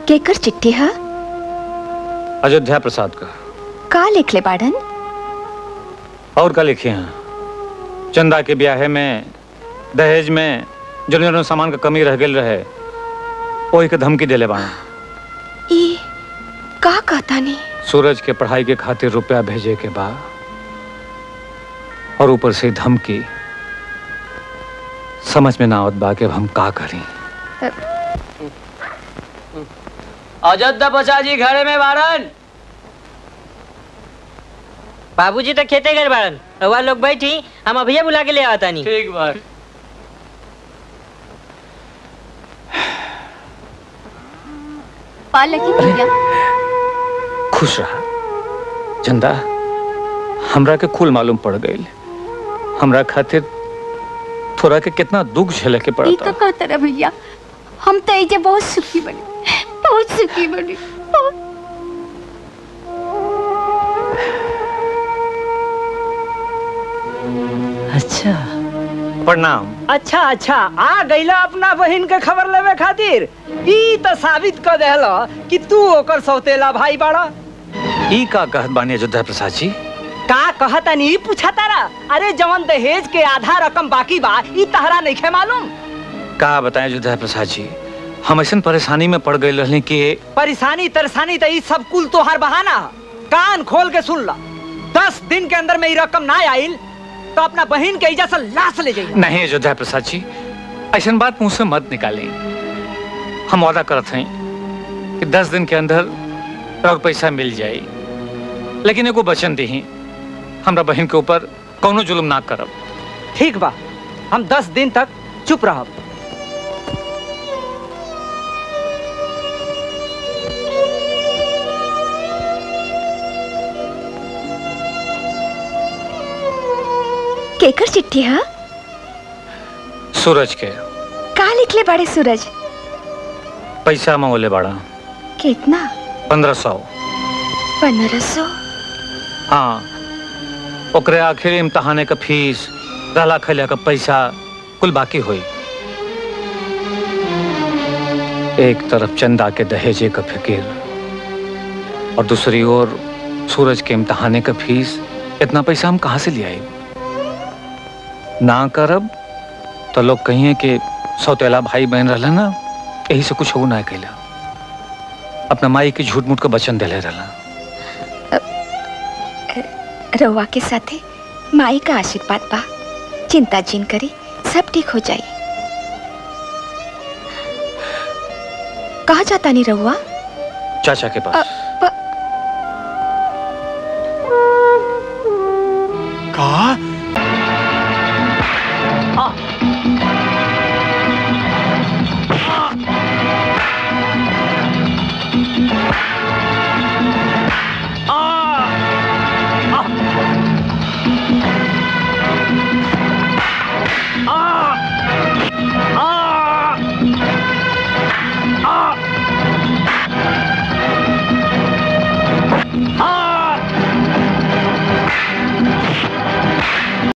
केकर चिट्ठी है अयोध्या प्रसाद का का लिख ले बाड़न और का लिखे हैं चंदा के ब्याहे में दहेज में जौन जौन सामान का कमी रह गेल रहे वही के धमकी देले बाड़ा ई का कहता नहीं सूरज के पढ़ाई के खातिर रुपया भेजे के बा और ऊपर से धमकी समझ में ना आवत बा कि अब हम का करी अयोध्या प्रसाद जी घरे में बारन बाबूजी तो खेते गए बाड़न रउआ लोग बैठी हम अभिया बुला के ले आता नहीं ठीक बा पालकी भैया खुश रहा चंदा हमरा के कुल मालूम पड़ गई हमरा खातिर थोड़ा के कितना दुख झेले के ई पड़ता का कहता रे भैया हम तो एजे बहुत सुखी बने बहुत सुखी बने बहुत अच्छा प्रणाम अच्छा अच्छा आ गईला अपना बहन के खबर लेवे खातिर ई तो साबित कर देहला कि तू ओकर सौतेला भाई बाड़ा ई का कहत बानी अयोध्या प्रसाद जी का कहता नहीं पूछा तारा अरे जवन दहेज के आधा रकम बाकी बा ई तहरा नहीं खे मालूम का बताएं अयोध्या प्रसाद जी हम ऐसा परेशानी में पड़ गए रहने कि परेशानी तरसानी तो ई सब कुल तोहार बहाना ह। कान खोल के सुन ला दस दिन के अंदर में ई रकम ना आइल तो अपना बहन के इजा से लाश ले जाइए नहीं अयोध्या प्रसाद जी ऐसा बात मुंह से मत निकालें हम वादा करत हैं कि दस दिन के अंदर और पैसा मिल जाए लेकिन एगो वचन दी हमरा बहन के ऊपर कौनो जुल्म ना करब ठीक बा हम दस दिन तक चुप रहब केकर चिट्ठी है सूरज के का लिख ले बाड़े सूरज पैसा मंगोले बाड़ा कितना पंद्रह सौ पंद्रह सौ हाँ ओकरे आखिर इम्तहाने का फीस रहला खैला का पैसा कुल बाकी हुई एक तरफ चंदा के दहेजे का फिकिर और दूसरी ओर सूरज के इम्तहाने का फीस इतना पैसा हम कहाँ से ले आए ना करब तो लोग कहिए कि सौतेला भाई बहन रहला ना यही से कुछ हो ना कैला अपना माई के झूठ मूठ का वचन दिले रहला रउआ के साथे माई का आशीर्वाद बा चिंता जिन करी सब ठीक हो जाई कहा जाता नहीं रउआ चाचा के पास प- का